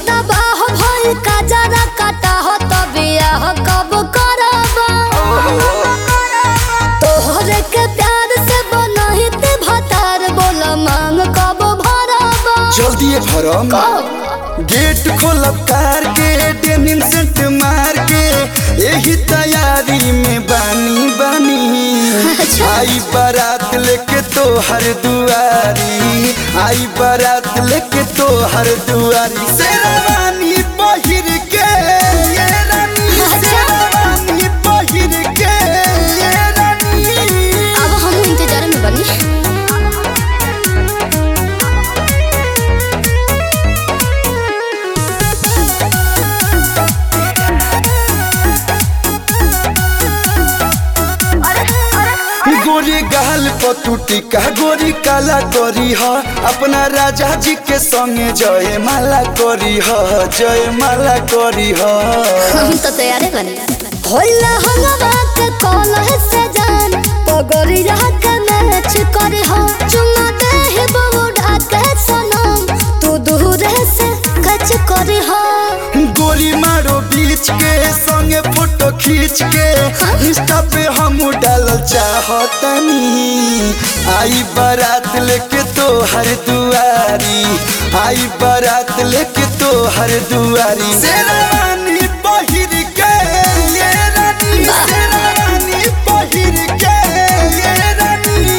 तबाह भइल का जरा काटा हो तबे आह कब करबा तोहरे के प्यार से बनहित भतार बोल मांग कब भरबा जल्दी भरम गेट खोलब कार के डेनिम सेंट मार के यही तैयारी में बानी बानी अच्छा। आई बारात लेके तो हर दुआरी आई बारात लेके तो हर दुआरी शेरवानी पहिर के ये रानी अच्छा। शेरवानी पहिर के ये रानी अब हम इंतजार में बनी गोरी गाल पतुटी का गोरी काला करी ह अपना राजा जी के संगे जय माला करी ह जय माला करी ह हम तो तैयार बनी होला हंगवा के कॉल से जान पगड़ी के मैच करे हो चुमा दे हे बउडा के सनम तू दूर से कच करे हो गोली मारो बीच के संगे फोटो खींच के इंस्टा पे हम डाल चाहतनी आई बारात लेके तो हर दुआरी आई बारात लेके तो हर दुआरी शेरवानी पहिर के ये रानी शेरवानी पहिर के ये रानी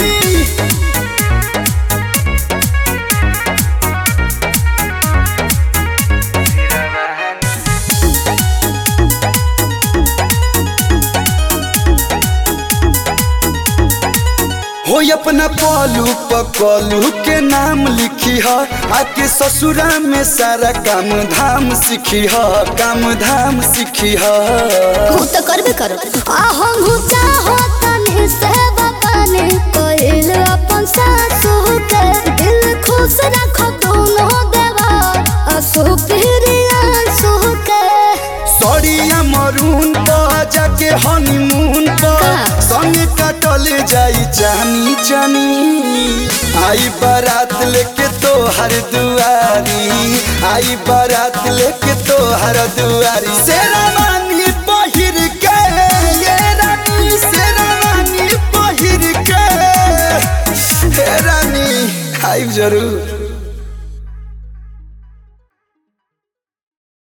हो अपना पलू पकलू के नाम लिखी ह आके ससुरा में सारा काम धाम सीखी ह काम धाम सीखी ह हम तो करबे करो आ हम चाहो तनी से बपाने कोइल अपन सासू के दिल खुश रखो दोनों देवा असु प्रिया सु के सड़िया मरून पर जाके हनीमून पर का? संग कटल जाई जानी जानी आई बारात लेके तो हर दुआरी आई बारात लेके तो हर दुआरी शेरवानी पहिर के ये रानी शेरवानी पहिर के हे रानी आई जरूर